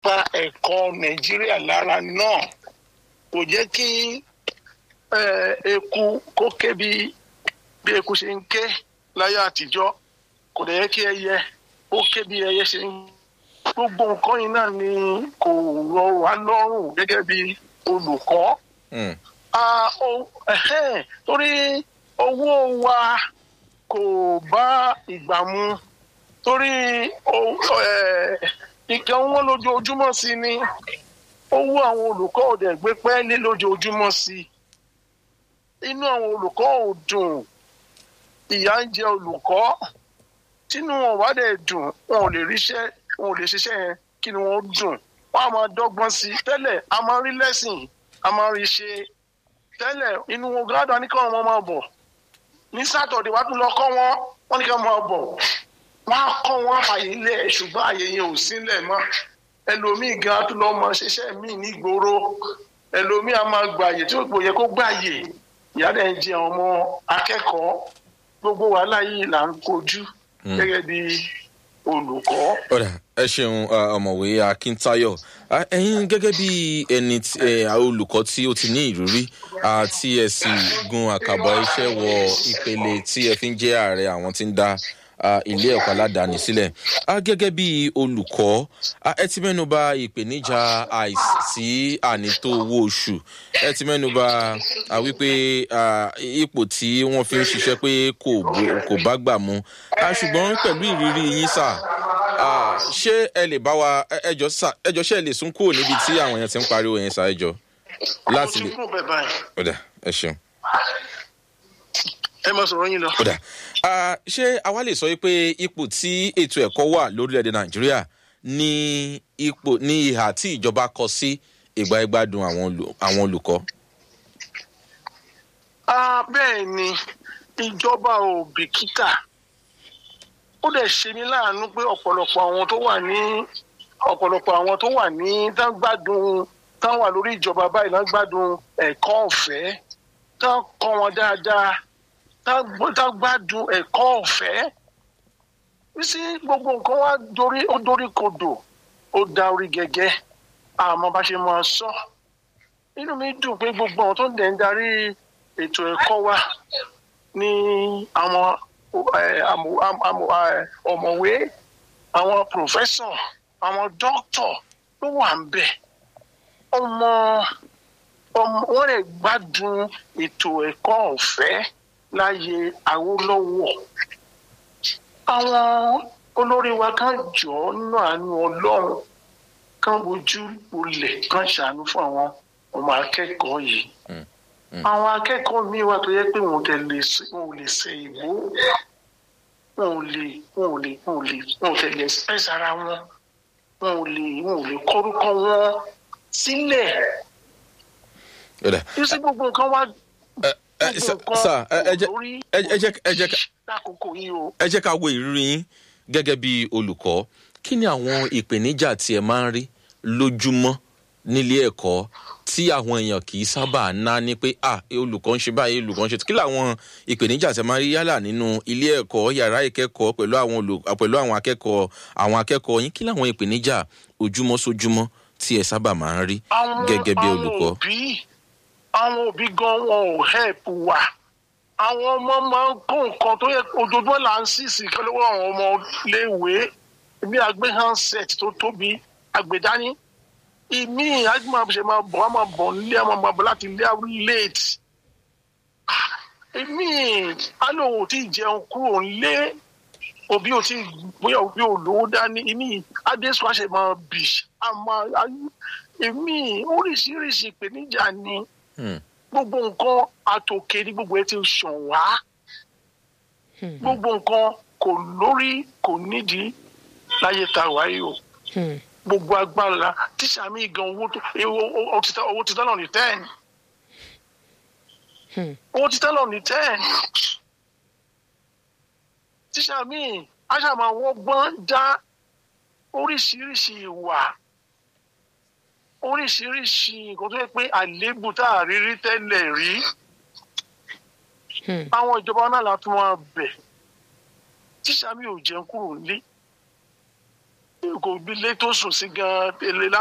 pa ẹ̀kọ́ nàìjíríà lára náà kò jẹ́ kí eh, eku kó ké bí bí eku ṣe ń ké láyé àtijọ́ kò dẹ̀ yẹ kí ẹyẹ ó ké bí ẹyẹ ṣe ń gbogbo nǹkan yìí náà ni kò rọ wá lọ́rùn gẹ́gẹ́ bí olùkọ́ Mm. Ah, o- ẹhẹ́n, torí owó wa kò bá ìgbà mu torí o- eh, nǹkan wọn lójoojúmọ́ sí ni owó àwọn olùkọ́ ò dẹ̀ gbé pẹ́ẹ́lí lójoojúmọ́ sí inú àwọn olùkọ́ ò dùn ìyà ń jẹ olùkọ́ tínú wọn wá dẹ̀ dùn wọn ò lè ríṣẹ́ wọn ò lè ṣiṣẹ́ yẹn kí ni wọ́n dùn wọ́n á máa dọ́gbọ́n sí i tẹ́lẹ̀ a máa rí lẹ́sìn a máa rí ṣe tẹ́lẹ̀ inú wọn gádùn ní káwọn ọmọ máa bọ̀ ní sátọ̀dé wàá tún lọ kọ́ wọn wọ́n ní káwọn máa bọ̀ wọ́n á kọ́ wọn àfàyè ilẹ̀ ṣùgbọ́n àyè yẹn ò sílẹ̀ mọ́ ẹlòmíì gan tún lọ́ mọ ṣiṣẹ́ míì nígboro ẹlòmíì á máa gbàyè tí kò yẹ kó gbàyè ìyá dẹ̀ ń jẹ ọmọ akẹ́kọ̀ọ́ gbogbo wàhálà yìí là ń kojú gẹ́gẹ́ bí olùkọ́. ọ̀dà ẹ ṣeun uh, ọ̀mọ̀wé akíntayọ̀ Ah, ẹ̀yin gẹ́gẹ́ bí ẹni tí- eh, olùkọ́ tí ó ti ní ìrírí ah, tí ẹ sì gun àkàbọ̀ iṣẹ́ wọ ìpele tí ẹ fi ń jẹ́ ààrẹ àwọn tí ń dá ah, ilé ẹ̀kọ́ aládàáni sílẹ̀ Ah, gẹ́gẹ́ bí olùkọ́ ah, ẹ ti mẹ́nu bà ìpèníjà àìsí ànító owó oṣù ẹ ti mẹ́nu bà ah, wípé ah, ipò tí wọ́n fi ń ṣiṣẹ́ pé kò bó- kò bá gbà mu Ah, ṣùgbọ́n pẹ̀lú ìrírí yín sáà Ah, ṣé ẹ lè bá wa ẹ- ẹjọ sá ẹjọ ṣe ẹ lè sún kúrò níbi tí àwọn èèyàn ti ń pariwo yẹn sá ẹjọ láti mo lè ti kúrò bẹ́ẹ̀ báyìí ọdà ẹ ṣeun ẹ máa sọ̀rọ̀ yín lọ. ọdà Ah, ṣé àwa lè sọ pé ipò tí ètò ẹ̀kọ́ wà lórílẹ̀‐èdè nàìjíríà ní ipò ní ìhà tí ìjọba kọ sí ìgbà ìgbádùn àwọn olù- àwọn olùkọ́. Ah, bẹ́ẹ̀ ni ìjọba ò bìkítà ó dẹ̀ ṣe ní láàánú pé ọ̀pọ̀lọpọ̀ àwọn tó wà ní ọ̀pọ̀lọpọ̀ àwọn tó wà ní tán gbádùn tán wà lórí ìjọba báyìí tán gbádùn ẹ̀kọ́ ọ̀fẹ́ tán kọ́ wọn dáadáa tán gbọ́- tán gbádùn ẹ̀kọ́ ọ̀fẹ́ sí gbogbo nǹkan wá dorí ó dorí kodò ó da orí gẹ́gẹ́ àmọ́ bá ṣe máa sọ inú mi dùn pé gbogbo àwọn tó ń dẹ̀ ń darí ètò ẹ̀kọ́ wa ní àwọn eh, àmọ̀- àmọ̀- àmọ̀- eh, ọ̀mọ̀wé àwọn pòfẹ́sọ̀ àwọn dókítọ̀ ló wà ń bẹ̀ ọmọ ọmọ wọn lè gbádùn ètò ẹ̀kọ́ ọ̀fẹ́ láyé Awólọ́wọ̀ àwọn olórí wa kan jọ nínú àánú Ọlọ́run kan wojú olè kan ṣàánú fún àwọn ọmọ akẹ́kọ̀ọ́ yìí àwọn akẹ́kọ̀ọ́ míì wà tó yẹ pé wọn ò tẹ̀ lè ṣe wọn ò lè ṣe ìwò wọn ò lè wọn ò lè wọn ò lè wọn ò tẹ̀ lè express ara wọn wọn ò lè wọn ò lè kọ́rúkọ wọn sílẹ̀ ọdà yóò sí gbogbo nǹkan wá ẹ ẹ gbogbo sá nǹkan ẹ ẹ jẹ lórí ẹ ẹ jẹ ẹ jẹ ká lákòókò yìí o. ẹ jẹ́ ká wo ìrírí yín gẹ́gẹ́ bí olùkọ́ kí ni àwọn ìpèníjà tí ẹ máa ń rí lójúmọ́ nílé ẹ̀kọ́ tí àwọn èèyàn kì í sábà ná ní pé ah olùkọ́ ń ṣe báyìí olùkọ́ ń ṣe kí làwọn ìpèníjà tí ẹ máa ń rí yálà nínú ilé ẹ̀kọ́ yàrá ìkẹ́kọ̀ọ́ pẹ̀lú àwọn olù pẹ̀lú àwọn akẹ́kọ̀ọ́ àwọn akẹ́kọ̀ọ́ yín kí làwọn ìpèníjà ojúmọ́ sójúmọ́ tí ẹ sábà máa ń rí àwọn gẹ́gẹ́ bí àwọn olùkọ́. òbí àwọn òbí gan wọn ò help wa àwọn ọmọ máa ń kó nǹkan tó yẹ ojoojúmọ́ là ń sísì kan lọ́wọ́ àwọn ọmọ léèwé bí agbé handset tó tóbi àgbèdání ìmí àgbẹ̀mọ̀ máa bọ̀ wọ́n máa bọ̀ nílé àwọn máa bọ̀ láti ilé late ìmí alóhùn ò tí ì jẹun kúrò nílé òbí ò tí ì bóyá òbí ò lówó dání ìmí adéṣù àṣẹ máa bì àmọ́ ìmí oríṣiríṣi ìpèníjà ni Hmm. gbogbo nǹkan àtòkè ní gbogbo ẹ ti sàn wá gbogbo nǹkan kò lórí kò nídìí láyé tá a wáyé o gbogbo agbára tíṣà mi gan owó tó owó ti tán owó ti tán lọ ní ten owó ti tán lọ ní ten tíṣà mi aṣàmà wọ́gbọ́n dá oríṣiríṣi ìwà oríṣiríṣi nǹkan tó yẹ pé àléébù tá a rí rí tẹ́lẹ̀ rí àwọn ìjọba náà la tún wọn bẹ̀ tíṣà mi ò jẹun kúrò nílé kò bí ilé tó sùn sí gan-an